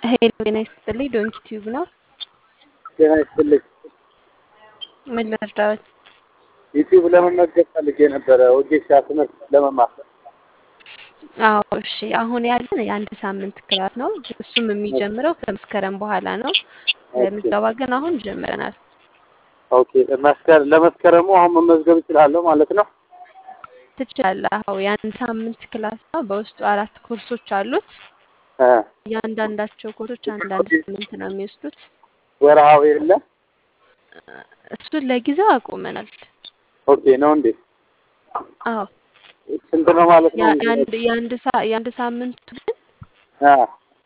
ሄሎ ጤና ይስጥልኝ ዶንኪ ቲዩብ ነው። ጤና ይስጥልኝ። ምን ልርዳዎት? ዩቲዩብ ለመመዝገብ ፈልጌ ነበረ ወጌሻ ትምህርት ለመማር። አዎ እሺ። አሁን ያለን የአንድ ሳምንት ክላስ ነው። እሱም የሚጀምረው ከመስከረም በኋላ ነው። ምዝገባ ግን አሁን ጀምረናል። ኦኬ መስከረ ለመስከረሙ አሁን መመዝገብ እችላለሁ ማለት ነው? ትችላለህ። አዎ የአንድ ሳምንት ክላስ ነው። በውስጡ አራት ኮርሶች አሉት። እ እያንዳንዳቸው ኮርሶች አንዳንድ ሳምንት ነው የሚወስዱት። ወርሃዊ የለ? እሱን ለጊዜው አቁመናል። ኦኬ ነው እንዴ? አዎ ስንት ነው ማለት ነው? ያ- የአንድ የአንድ ሳ- የአንድ ሳምንቱ ግን አ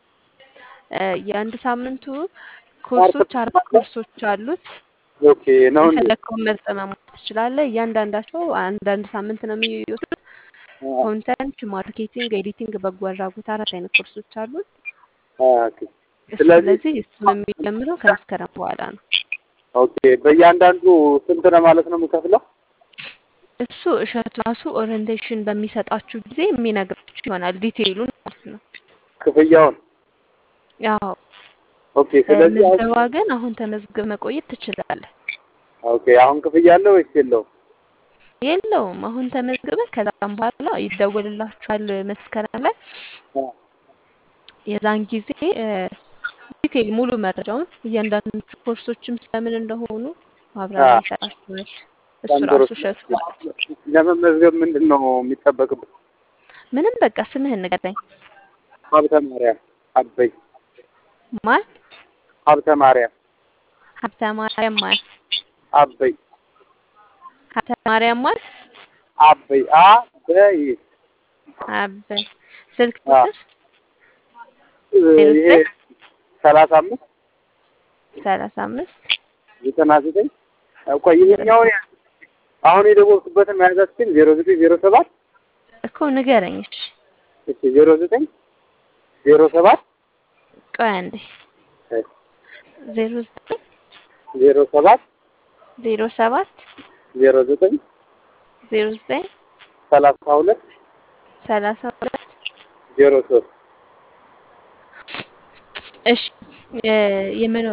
እ የአንድ ሳምንቱ ኮርሶች አራት ኮርሶች አሉት። ኦኬ ነው እንዴ? የፈለግከውን መርጠህ መማር ትችላለህ። እያንዳንዳቸው አንዳንድ ሳምንት ነው የሚወስዱት። አ ኮንተንት፣ ማርኬቲንግ፣ ኤዲቲንግ፣ በጎ አድራጎት አራት አይነት ኮርሶች አሉት። አ ኦኬ ስለዚህ ስለዚህ እሱን የሚጀምረው ከመስከረም በኋላ ነው። ኦኬ በእያንዳንዱ ስንት ነው ማለት ነው የምከፍለው? እሱ እሸቱ ራሱ ኦሪንቴሽን በሚሰጣችሁ ጊዜ የሚነግራችሁ ይሆናል ዲቴይሉን ማለት ነው። ክፍያውን? ያው ኦኬ ስለዚህ አሁን ምዝገባ ግን አሁን ተመዝግበህ መቆየት ትችላለህ። ኦኬ አሁን ክፍያ አለው ወይስ የለውም? የለውም አሁን ተመዝግበህ ከዛም በኋላ ይደወልላችኋል መስከረም ላይ አ የዛን ጊዜ እ ዲቴይል ሙሉ መረጃውን እያንዳንዱ ኮርሶችም ስለምን እንደሆኑ ማብራሪያ አ ይሰጣችኋል። እሱ በጣም ጥሩ። ራሱ እሸቱ ማለት ነው። ለመመዝገብ ምንድን ነው የሚጠበቅበት? ምንም በቃ ስምህን ንገረኝ። ሀብተ ማርያም አበይ ማን? ሀብተ ማርያም ሀብተ ማርያም ማን? አበይ ሀብተ ማርያም ማን? አበይ አበይ አበይ ስልክ አ ቁጥር ዜሮ ይሄ ዘጠኝ ሰላሳ አምስት ሰላሳ አምስት ዘጠና ዘጠኝ ቆይ ይሄኛውን ያ- አሁን የደወልኩበትን መያዛችን ዜሮ ዘጠኝ ዜሮ ሰባት እኮ ንገረኝ። እሺ እሺ ዜሮ ዘጠኝ ዜሮ ሰባት ቆይ አንዴ ዜሮ ዘጠኝ ዜሮ ሰባት ዜሮ ሰባት ዜሮ ዘጠኝ ዜሮ ዘጠኝ ሰላሳ ሁለት ሰላሳ ሁለት ዜሮ ሶስት እሺ እ የመኖ